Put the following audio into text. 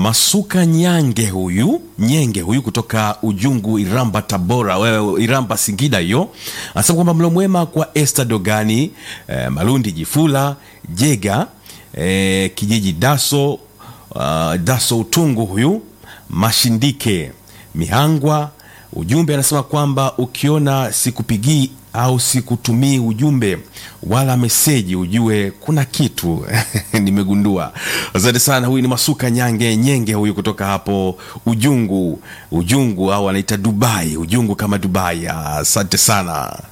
Masuka Nyange huyu Nyenge huyu kutoka Ujungu, Iramba, Tabora, wewe Iramba, Singida hiyo, anasema kwamba mlo mwema kwa Esther Dogani, eh, Malundi Jifula, Jega, eh, kijiji Daso, uh, Daso Utungu huyu Mashindike Mihangwa. Ujumbe anasema kwamba ukiona sikupigii au sikutumii ujumbe wala meseji, ujue kuna kitu nimegundua. Asante sana. Huyu ni Masuka Nyange Nyenge huyu kutoka hapo Ujungu, Ujungu au anaita Dubai, Ujungu kama Dubai. Asante sana.